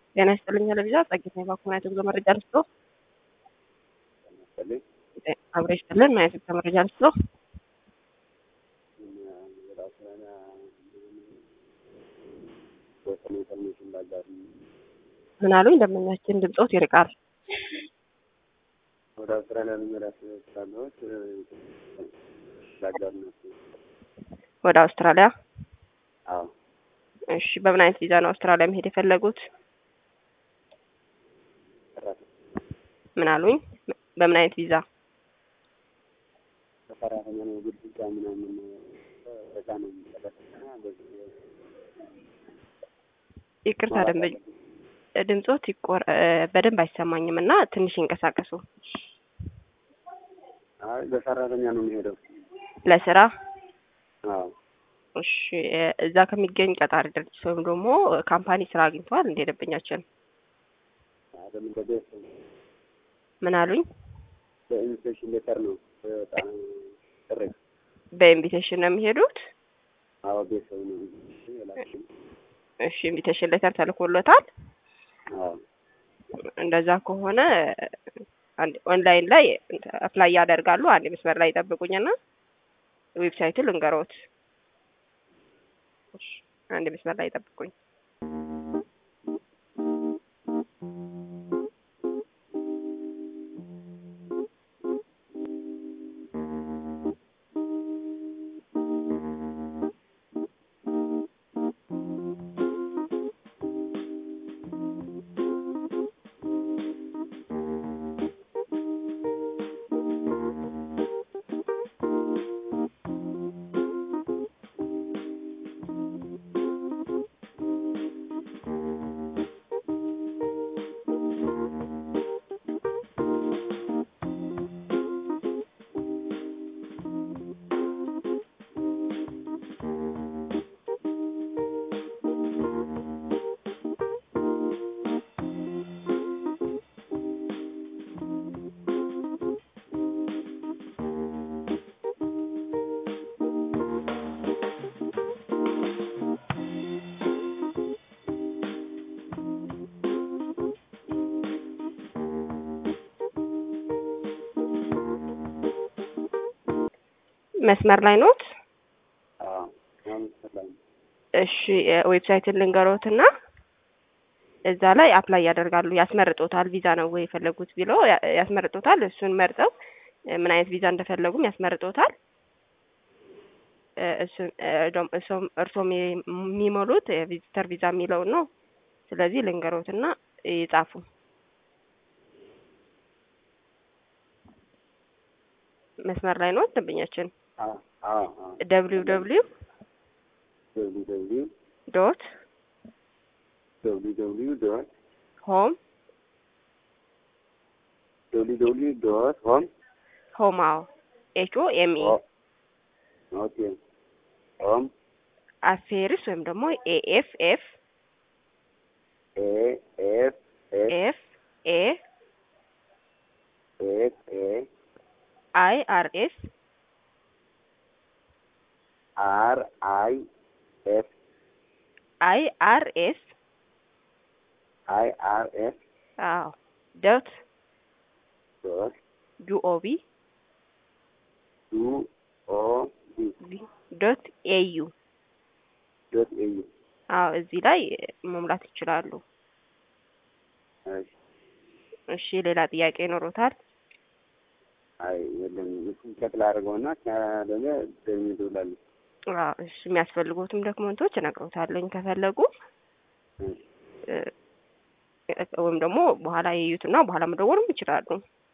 ጤና ይስጥልኝ ለቪዛ ጸጌታ የባኩን አይነት ጉዞ መረጃ ልስጦ አብረ ይስጥልን ማየት ጉዞ መረጃ ልስጦ ምን አሉኝ? ደንበኛችን ድምፆት ይርቃል። ወደ አውስትራሊያ ልመለስ ስላለሁት ላጋር ነው። ወደ አውስትራሊያ? አዎ እሺ። በምን አይነት ቪዛ ነው አውስትራሊያ መሄድ የፈለጉት? ሰራተኛ ምን አሉኝ? በምን አይነት ቪዛ? ሰራተኛ ነው። ግድግዳ ምናምን በዛ ነው የሚጠቀስና በዚህ ይቅርታ ደንበኛ ድምፆት ይቆር በደንብ አይሰማኝም እና ትንሽ ይንቀሳቀሱ። አይ በሰራተኛ ነው የሚሄደው። ለስራ? አዎ እሺ። እዛ ከሚገኝ ቀጣሪ ድርጅት ወይም ደግሞ ካምፓኒ ስራ አግኝተዋል እንደ ደንበኛችን? አይደለም በቤት ምን አሉኝ? በኢንቪቴሽን ሌተር ነው በጣም ጥሪ። በኢንቪቴሽን ነው የሚሄዱት? አዎ ቤት ሰው ነው የላክሽኝ። እሺ። ኢንቪቴሽን ሌተር ተልኮሎታል? አዎ እንደዛ ከሆነ አንድ ኦንላይን ላይ አፕላይ ያደርጋሉ። አንድ መስመር ላይ ይጠብቁኝና ዌብሳይቱን ልንገሮት። እሺ፣ አንድ መስመር ላይ ይጠብቁኝ። መስመር ላይ ኖት? አዎ አሁን ሰላም እሺ ዌብሳይትን ልንገሮትና እዛ ላይ አፕላይ ያደርጋሉ። ያስመርጦታል። ቪዛ ነው ወይ የፈለጉት ቢሎ ያስመርጦታል። እሱን መርጠው ምን አይነት ቪዛ እንደፈለጉም ያስመርጦታል። እሱን እሱም እርሶም የሚሞሉት የቪዚተር ቪዛ የሚለውን ነው። ስለዚህ ልንገሮትና ይጻፉ። መስመር ላይ ነው ደንበኛችን። አዎ አዎ አዎ ደብሊው ደብሊው ደብሊው ደብሊው ዶት ደብሊው ደብሊው ዶት ሆም ደብሊው ደብሊው ዶት ሆም ሆም አዎ ኤች ኦ ኤም ኢ ኦኬ ሆም አፌርስ ወይም ደግሞ ኤኤፍ ኤፍ ኤ ኤፍ ኤፍ ኤፍ ኤ ኤፍ ኤ አይ አር ኤስ አር አይ ኤፍ አይ አር ኤስ አይ አር ኤፍ አዎ ዶት ዶት ዩኦቢ ዩ ኦ ቢ ዶት ኤዩ ዶት ኤዩ አዎ እዚህ ላይ መሙላት ይችላሉ። እሺ እሺ ሌላ ጥያቄ ይኖሮታል? አይ የለም እሱን ቼክ ላድርገውና ካለለ ደግሞ እደውላለሁ። አዎ እሺ የሚያስፈልጉትም ዶክመንቶች እነግሮታለኝ ከፈለጉ ወይም ደግሞ በኋላ የዩትና በኋላ መደወልም ይችላሉ።